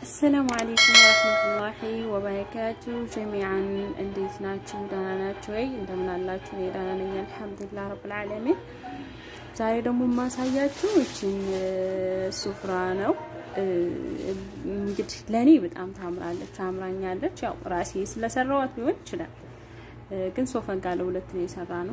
አሰላሙ አለይኩም ወረህመቱላሂ ወበረካቱ ጀሚዓን እንዴት ናችሁ? ደህና ናችሁ ወይ? እንደምን አላችሁ? እኔ ደህና ነኝ አልሐምዱሊላህ ረብል ዓለሚን። ዛሬ ደግሞ የማሳያችሁ እችን ሱፍራ ነው። እንግዲህ ለእኔ በጣም ታምራለች፣ አምራኛለች። ያው ራሴ ስለሰራዋት ሊሆን ይችላል፣ ግን ሶፈን ጋር ለሁለት ነው የሰራ ነው።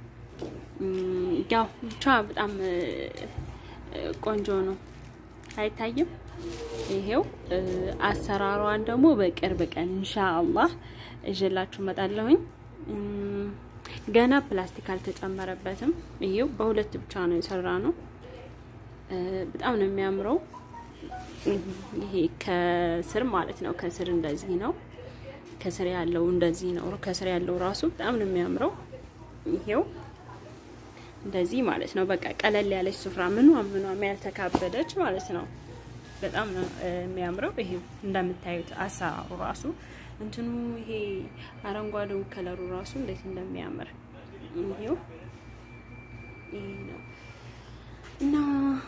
ያው ብቻ በጣም ቆንጆ ነው። አይታይም? ይሄው አሰራሯን ደግሞ በቅርብ ቀን ኢንሻአላህ እዤላችሁ እመጣለሁኝ። ገና ፕላስቲክ አልተጨመረበትም። ይሄው በሁለት ብቻ ነው የሰራ ነው። በጣም ነው የሚያምረው። ይሄ ከስር ማለት ነው። ከስር እንደዚህ ነው። ከስር ያለው እንደዚህ ነው። ከስር ያለው ራሱ በጣም ነው የሚያምረው። ይሄው እንደዚህ ማለት ነው። በቃ ቀለል ያለች ሱፍራ ምኗም ምኗም ያልተካበደች ማለት ነው። በጣም ነው የሚያምረው። ይሄ እንደምታዩት አሰራሩ ራሱ እንትኑ ይሄ አረንጓዴው ከለሩ ራሱ እንዴት እንደሚያምር ይሄው ይሄ ነው እና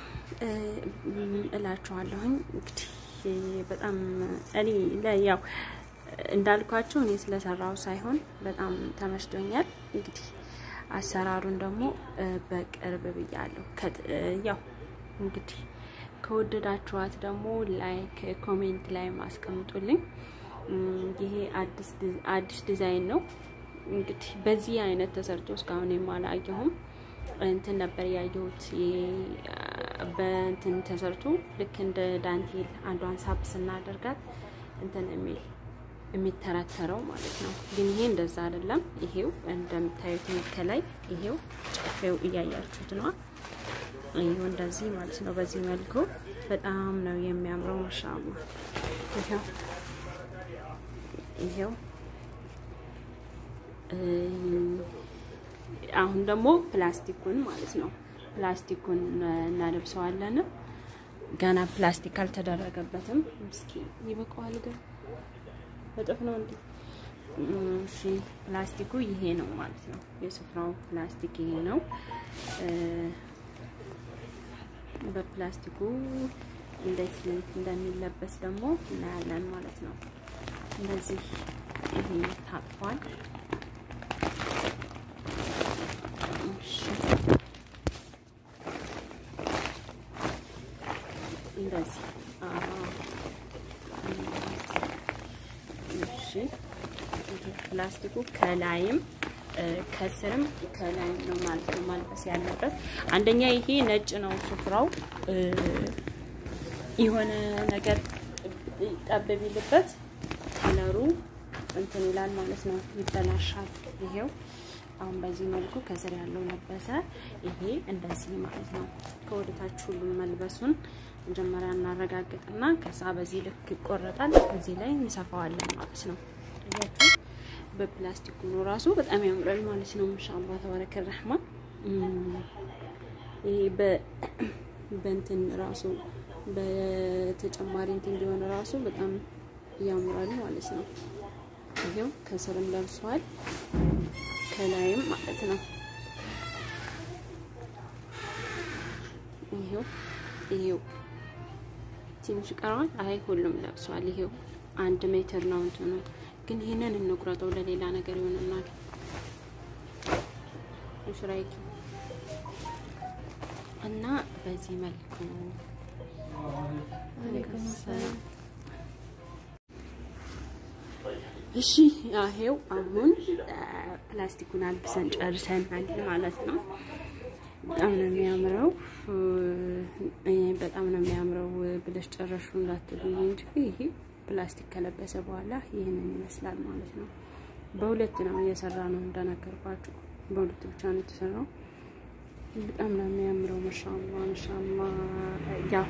እላችኋለሁኝ እንግዲህ በጣም እኔ ያው እንዳልኳቸው እኔ ስለሰራው ሳይሆን በጣም ተመችቶኛል። እንግዲህ አሰራሩን ደግሞ በቅርብ ብያለሁ። ያው እንግዲህ ከወደዳችኋት ደግሞ ላይክ ኮሜንት ላይ ማስቀምጡልኝ። ይሄ አዲስ ዲዛይን ነው። እንግዲህ በዚህ አይነት ተሰርቶ እስካሁን የማላየሁም እንትን ነበር ያየሁት። በእንትን ተሰርቶ ልክ እንደ ዳንቴል አንዷን ሳብ ስናደርጋት እንትን የሚል የሚተረተረው ማለት ነው። ግን ይሄ እንደዛ አይደለም። ይሄው እንደምታዩት ከላይ ይሄው ጨፌው እያያችሁት ነው። ይሄው እንደዚህ ማለት ነው። በዚህ መልኩ በጣም ነው የሚያምረው። ማሻአላ ይሄው ይሄው አሁን ደግሞ ፕላስቲኩን ማለት ነው ፕላስቲኩን እናለብሰዋለን። ገና ፕላስቲክ አልተደረገበትም። እስኪ ይበቃዋል ግን እጥፍ ነው እንዴ? እሺ ፕላስቲኩ ይሄ ነው ማለት ነው። የሱፍራው ፕላስቲክ ይሄ ነው። በፕላስቲኩ እንዴት እንደሚለበስ ደግሞ እናያለን ማለት ነው። እንደዚህ ይሄ ታጥፏል። እንደዚህ እሺ። ፕላስቲኩ ከላይም ከስርም ከላይም ነው ማለት ነው ማልበስ ያለበት። አንደኛ ይሄ ነጭ ነው ሱፍራው የሆነ ነገር ጠብ ቢልበት ከለሩ እንትን ይላል ማለት ነው፣ ይበላሻል። ይሄው አሁን በዚህ መልኩ ከስር ያለው ለበሰ። ይሄ እንደዚህ ማለት ነው። ከወደታች ሁሉም መልበሱን መጀመሪያ እናረጋግጥና ከዛ በዚህ ልክ ይቆረጣል። እዚህ ላይ እንሰፋዋለን ማለት ነው። አያችሁ፣ በፕላስቲኩ ነው ራሱ በጣም ያምራል ማለት ነው። ኢንሻአላህ ተባረከ ረህማን። ይሄ በእንትን ራሱ በተጨማሪ እንትን ቢሆን ራሱ በጣም ያምራል ማለት ነው። ይሄው ከስርም ለብሷል ከላይም ማለት ነው። ይሄው ይሄው ትንሽ ቀረዋል። አይ ሁሉም ለብሷል። ይሄው አንድ ሜትር ነው እንትኑ። ግን ይሄንን እንቁረጠው ለሌላ ነገር ይሆንናል። ሽራይኪ እና በዚህ መልኩ እሺ ይሄው አሁን ፕላስቲኩን አልብሰን ጨርሰናል ማለት ነው። በጣም ነው የሚያምረው። በጣም ነው የሚያምረው ብለሽ ጨረሹ እንዳትሉኝ እንጂ ይሄ ፕላስቲክ ከለበሰ በኋላ ይህንን ይመስላል ማለት ነው። በሁለት ነው እየሰራ ነው እንደነገርኳችሁ፣ በሁለት ብቻ ነው የተሰራው። በጣም ነው የሚያምረው። ማሻአላ ማሻአላ። ያው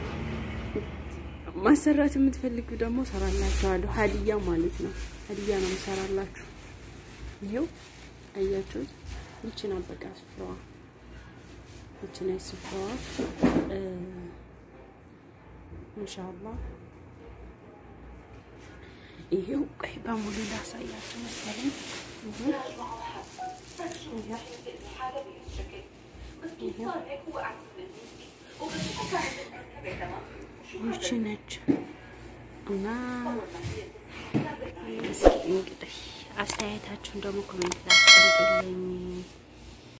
ማሰራት የምትፈልጉ ደግሞ ሰራላችኋለሁ። ሀዲያ ማለት ነው። ሀዲያ ነው የምሰራላችሁ። ይሄው አያችሁት? ይችን አበቃ ስፍራዋ ይችን ስፍራዋ ኢንሻአላህ ይሄው ቆይ በሙሉ ላሳያችሁ መሰለኝ። ይቺ ነች እና እስኪ እንግዲህ አስተያየታችሁን ደግሞ ኮሜንት ላይ አስቀምጡልኝ።